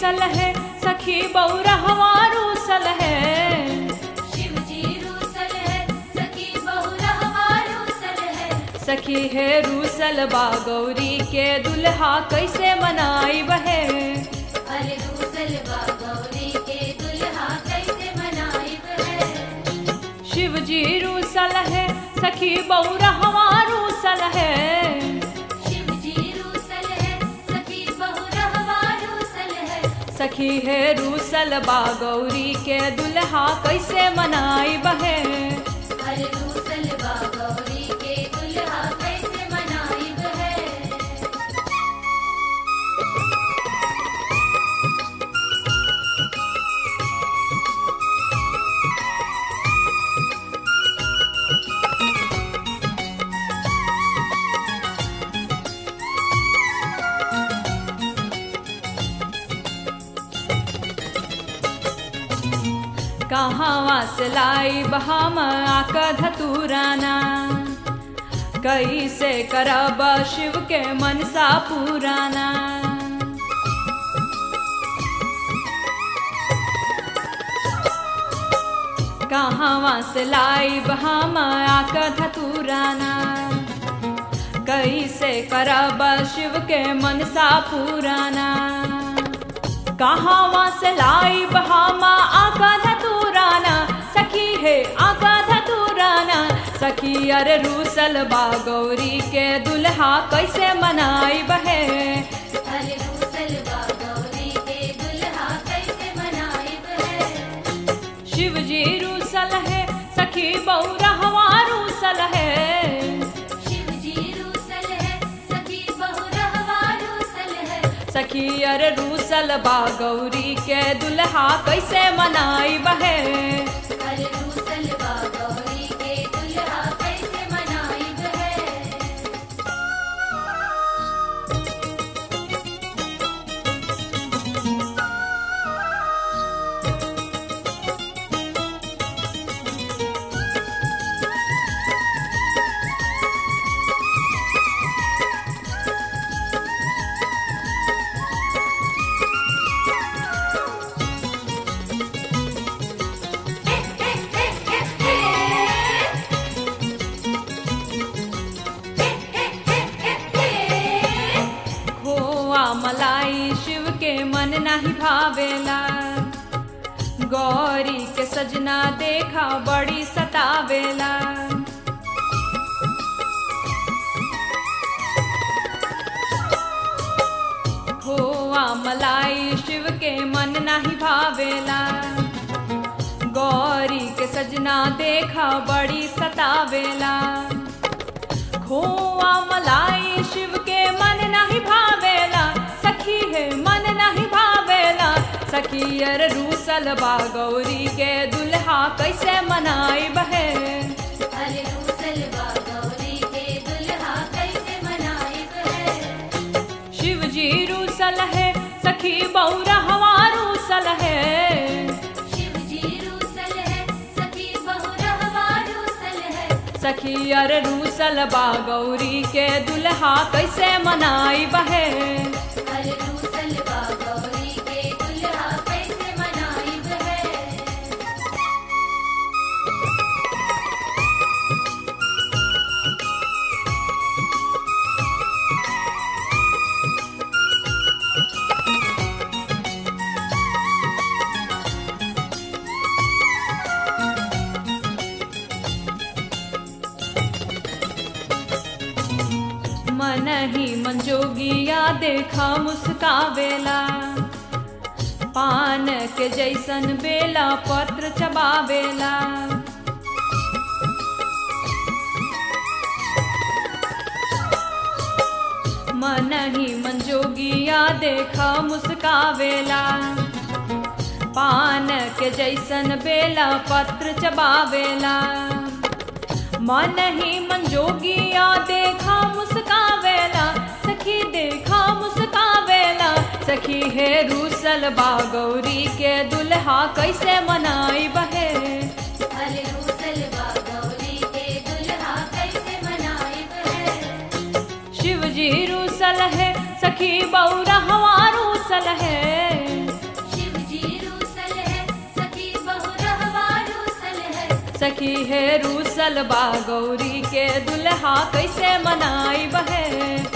रूसल है सखी बौरहवा रूसल है शिव जी रूसल है सखी बहुरहवा रूसल है सखी है रूसल बा गौरी के दुल्हा कैसे मनाई बहे अरे रूसल बा गौरी के दुल्हा कैसे मनाइब है शिव जी रूसल है सखी बौरहवा रूसल है शिव जी रूसल है सखी बहुरहवा रूसल है सखी है रूसल बा गौरी के दुल्हा कैसे मनाई बहे अरे रूसल बा गौरी के दुल्हा कैसे मनाइब है कहाँ से लाई बहाम आका धतुराना कैसे करब शिव के मनसा पुराना कहाँ से लाई बहाम आका धतुराना कैसे करब शिव के मनसा पुराना कहाँ से लाई बहामा आका धतुराना सखी है आका धतुराना सखी अरे रूसल बा गौरी के दुल्हा कैसे मनाई बहे अरे रूसल बा गौरी के दुल्हा कैसे मनाइब है शिव जी रूसल है सखी बौरहवा रूसल है शिव जी रूसल है सखी बहुरहवा रूसल है सखी अरे रूसल बा गौरी के दुल्हा कैसे मनाई बहे अरे रूसल बा गौरी के दुल्हा कैसे मनाइब है खोआ मलाई शिव के मन नाही भावेला गौरी के सजना देखा बड़ी सतावेला खोआ मलाई शिव के मन नाही भावेला गौरी के सजना देखा बड़ी सतावेला खोआ मलाई शिव के मन नहीं भावेला सखी है मन नहीं भावेला सखी अर रूसल बा गौरी के दुल्हा कैसे मनाई बहे अरे रूसल बा गौरी के दुल्हा कैसे मनाइब है शिव जी रूसल है सखी बौरा हवा रूसल है शिव जी रूसल है सखी बहुरहवा रूसल है सखी अर रूसल बा गौरी के दुल्हा कैसे मनाई बहे अरे रूसल बा गौरी के दुल्हा कैसे मनाइब है मन ही मंजोगिया देखा मुस्कावेला पान के जैसन बेला पत्र चबावेला मन ही मंजोगिया देखा मुस्कावेला पान के जैसन बेला पत्र चबावेला मन ही मंजोगिया देखा मुस्कावेला सखी देखा मुस्कावेला सखी है रूसल बा गौरी के दुल्हा कैसे मनाई बहे अरे रूसल बा गौरी के दुल्हा कैसे मनाइब है शिव जी रूसल है सखी बौरा हवा रूसल है सखी है रूसल बा गौरी के दुल्हा कैसे मनाई बहे